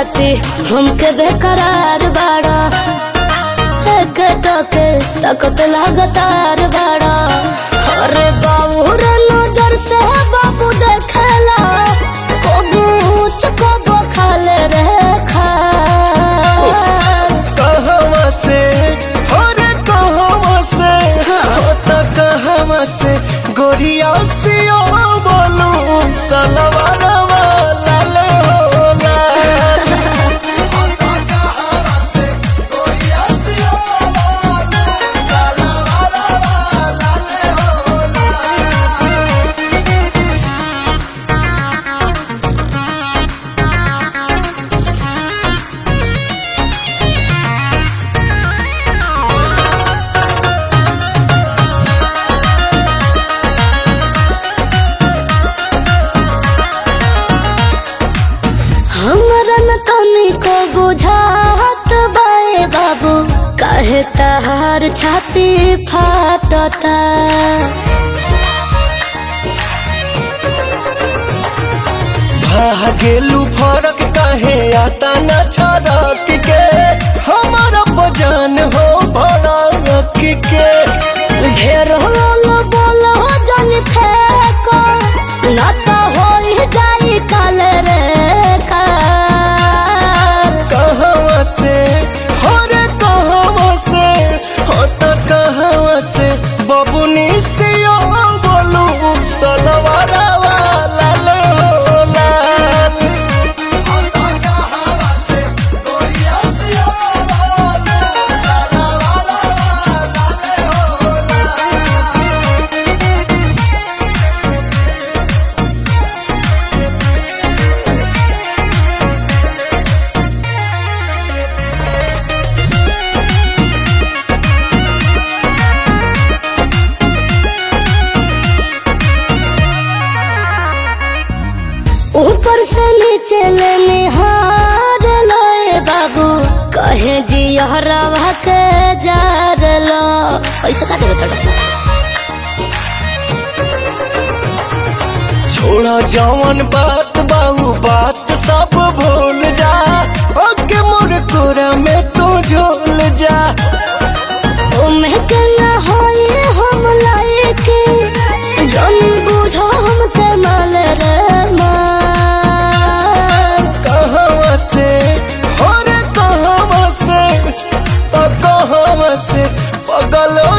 खाती हमके बेकरार बाड़ा एक टके तकत लगातार बाड़ा अरे बाबू रे नजर से बाबू देखला कबू चकबो खाले रे खा कहवा से हो रे कहवा से हो त कहवा से गोरिया सियो बोलू सलवार वाला ले हो लाल। हो त कहवा से गोरिया सियो बोलू सलवार वाला ले हो लाल। हमरा न तनी को बुझात बाए बाबू काहे तहार छाती फाटता भागेलू फरक कहे आता न छरक के हमारा बजान हो भड़क के ढेर होलो बोलो जन फेको न तो होई जाई काल रे काल कहवा से हो रे कहवा से हो त कहवा से बबुनी से ओ बोलू सलवारा वाला ले हो लाल हो त कहवा से गोरिया से ओ बोलू सलवारा वाला ले हो लाल ऊपर से नीचे ले निहार लोए बाबू कहे जी हरवा के जार लो पैसा का देवे पड़ता छोड़ा जवन बात बाहू बात सब भूल जा ओके मोर कोरा में तू झोल जा ओमे के न होई हम लायक जन बुझो हम के माल रे माल कहवा से हो रे कहवा से तो कहवा से पगल